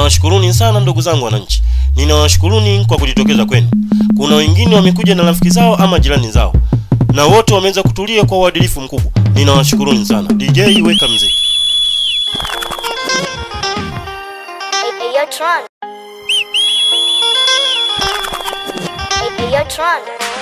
Ninawashukuruni sana ndugu zangu wananchi, ninawashukuruni kwa kujitokeza kwenu. Kuna wengine wamekuja na rafiki zao ama jirani zao, na wote wameweza kutulia kwa uadilifu mkubwa. Ninawashukuruni sana. DJ weka mziki. Hey, hey, yo, Tron. Hey, hey, yo, Tron.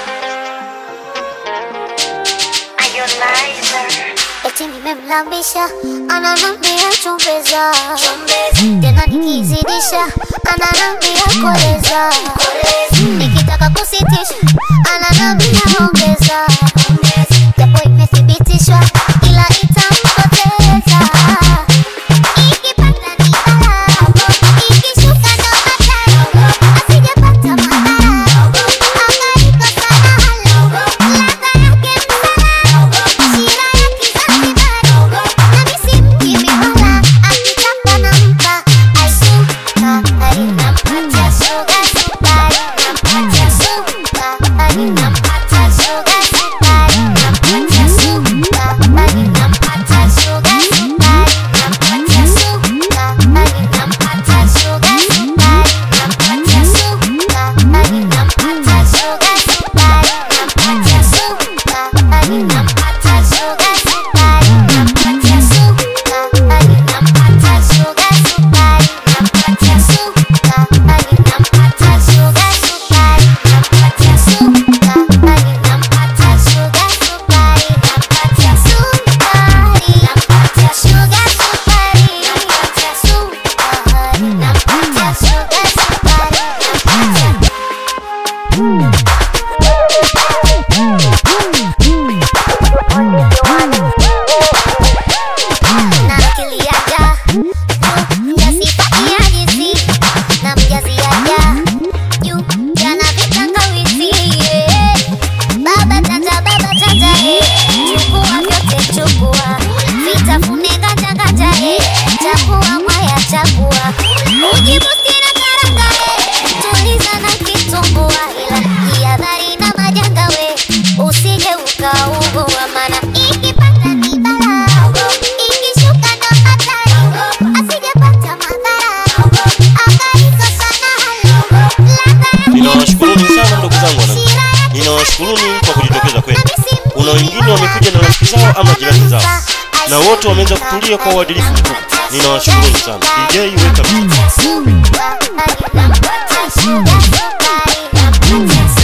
Eti nimemlambisha ananambia chumbeza, tena nikizidisha ananambia koleza, nikitaka kusitisha ananambia ongeza, japo imethibitishwa ila itampoteza ikipanda ni balaa, ikishuka ndo hatari, asijapata madhara, akaikosa na halo, ladha yake msala, shira ya Kizanzibari, nami si mjimi wala, akitaka nampa aisukari, nampatia suga sukari, nampatia sukari, nampatia suga sukari, nampatia sukari, nampatia suga sukari, nampatia sukari, nampatia suga sukari, nampatia sukari, nampatia suga sukari, nampatia sukari, nampatia suga sukari, nampatia sukari, nampatia suga sukari, nampatia sukari, nampatia suga sukari, nampatia sukari, nampatia suga sukari, nampatia sukari, nampatia suga sukari, nampatia sukari, nampatia suga sukari, nampatia na akili yaja mjasifakia jinsi na mjazi yaja juu jana vitangawizi yeah. baba tata baba tata eh. chukua vyote chukua vitafune nganja nganja eh. chakua mwaya chakua ujibusti na karanga eh. tuliza na kitumbua ila jihadhari na majanga we usije ukaugua mana ikipanda ni balaa ikishuka ndo hatari asijapata madhara akaikosa na halo ladha Ninawashukuruni sana ndugu zangu wananchi, ninawashukuruni kwa kujitokeza kwenu. Kuna wengine wamekuja na rafiki zao ama jirani zao, na wote wameweza kutulia kwa uadilifu mkubwa. Ninawashukuruni sana. DJ weka mziki. Sugar, sugar, sugar, sugar, sugar, sugar,